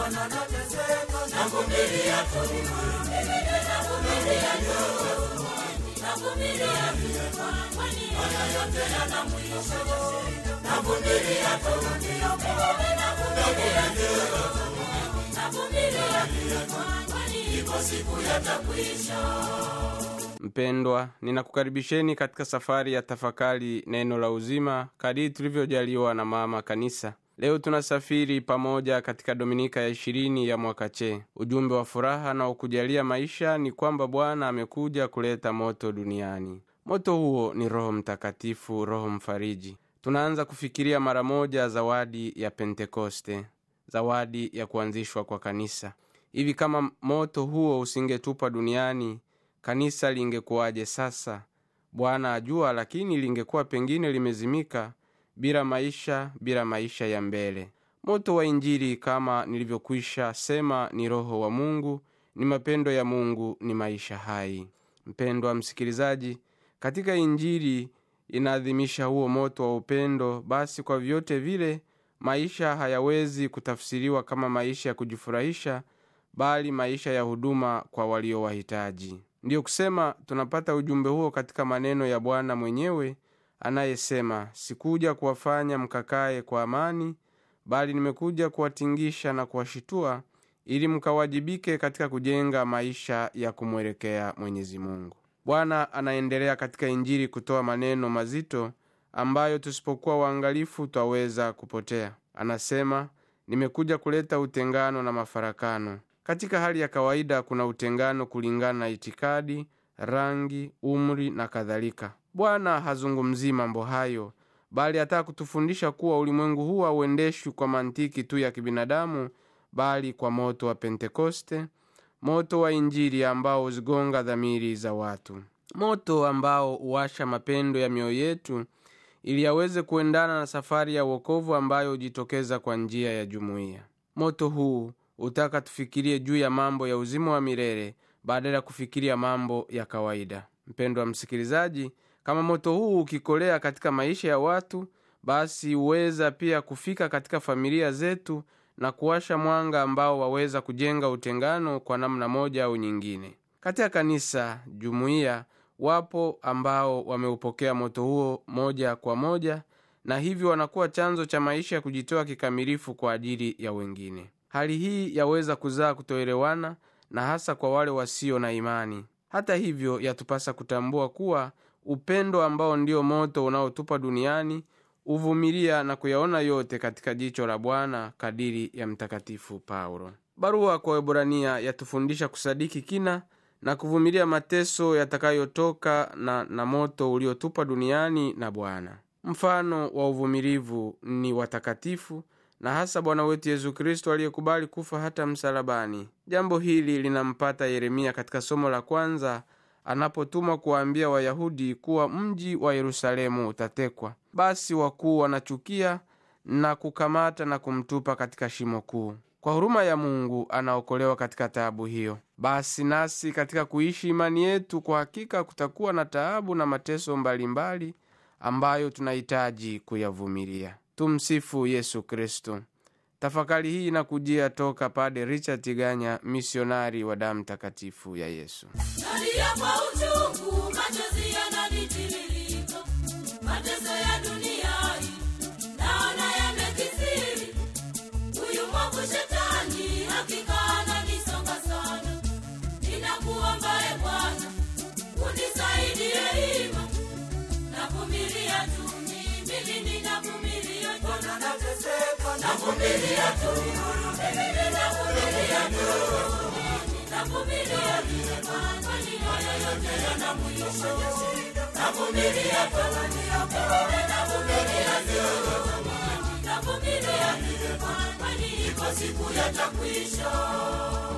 Bwana nateseka, navumilia tu, navumilia tu, navumilia tu, kwani haya yote yana mwisho. Navumilia tu, navumilia tu, navumilia tu, kwani ipo siku yatakwisha. Mpendwa, ninakukaribisheni katika safari ya tafakari neno la uzima kadiri tulivyojaliwa na mama kanisa. Leo tunasafiri pamoja katika dominika ya ishirini ya mwaka che. Ujumbe wa furaha na ukujalia maisha ni kwamba Bwana amekuja kuleta moto duniani. Moto huo ni Roho Mtakatifu, Roho Mfariji. Tunaanza kufikiria mara moja zawadi ya Pentekoste, zawadi ya kuanzishwa kwa kanisa. Hivi kama moto huo usingetupwa duniani kanisa lingekuwaje sasa? Bwana ajua, lakini lingekuwa pengine limezimika bila maisha, bila maisha ya mbele. Moto wa Injili kama nilivyokwisha sema, ni Roho wa Mungu, ni mapendo ya Mungu, ni maisha hai. Mpendwa msikilizaji, katika Injili inaadhimisha huo moto wa upendo. Basi kwa vyote vile maisha hayawezi kutafsiriwa kama maisha ya kujifurahisha, bali maisha ya huduma kwa walio wahitaji. Ndiyo kusema tunapata ujumbe huo katika maneno ya Bwana mwenyewe anayesema, sikuja kuwafanya mkakae kwa amani, bali nimekuja kuwatingisha na kuwashitua, ili mkawajibike katika kujenga maisha ya kumwelekea Mwenyezi Mungu. Bwana anaendelea katika Injili kutoa maneno mazito ambayo tusipokuwa waangalifu twaweza kupotea. Anasema, nimekuja kuleta utengano na mafarakano. Katika hali ya kawaida kuna utengano kulingana na itikadi, rangi, umri na kadhalika. Bwana hazungumzii mambo hayo, bali ataka kutufundisha kuwa ulimwengu huu hauendeshwi kwa mantiki tu ya kibinadamu, bali kwa moto wa Pentekoste, moto wa Injili ambao huzigonga dhamiri za watu, moto ambao huwasha mapendo ya mioyo yetu ili yaweze kuendana na safari ya wokovu ambayo hujitokeza kwa njia ya jumuiya. Moto huu utaka tufikirie juu ya mambo ya uzima wa milele badala ya kufikiria mambo ya kawaida. Mpendwa msikilizaji, kama moto huu ukikolea katika maisha ya watu, basi huweza pia kufika katika familia zetu na kuwasha mwanga ambao waweza kujenga utengano kwa namna moja au nyingine. Katika kanisa, jumuiya, wapo ambao wameupokea moto huo moja kwa moja, na hivyo wanakuwa chanzo cha maisha ya kujitoa kikamilifu kwa ajili ya wengine. Hali hii yaweza kuzaa kutoelewana na hasa kwa wale wasio na imani. Hata hivyo, yatupasa kutambua kuwa upendo ambao ndio moto unaotupa duniani huvumilia na kuyaona yote katika jicho la Bwana, kadiri ya Mtakatifu Paulo. Barua kwa Waebrania yatufundisha kusadiki kina na kuvumilia mateso yatakayotoka na, na moto uliotupa duniani na Bwana. Mfano wa uvumilivu ni watakatifu na hasa Bwana wetu Yesu Kristo aliyekubali kufa hata msalabani. Jambo hili linampata Yeremia katika somo la kwanza anapotumwa kuwaambia Wayahudi kuwa mji wa Yerusalemu utatekwa. Basi wakuu wanachukia na kukamata na kumtupa katika shimo kuu. Kwa huruma ya Mungu anaokolewa katika taabu hiyo. Basi nasi katika kuishi imani yetu, kwa hakika kutakuwa na taabu na mateso mbalimbali mbali ambayo tunahitaji kuyavumilia. Tumsifu Yesu Kristo. Tafakari hii inakujia toka Pade Richard Tiganya, misionari wa damu takatifu ya Yesu. Nalia kwa uchungu, machozi yananitiririka, mateso ya dunia hii naona yamekithiri. Huyu mwovu shetani hakika ananisonga sana. Ninakuomba e Bwana, unisaidie hima, navumilia tu mimi, ninavumilia tu. Bwana nateseka, navumilia tu mimi, ninavumilia tu navumilia tu, kwani haya yote yana mwisho. Navumilia tu, navumilia tu, navumilia tu, kwani iko siku yatakwisha.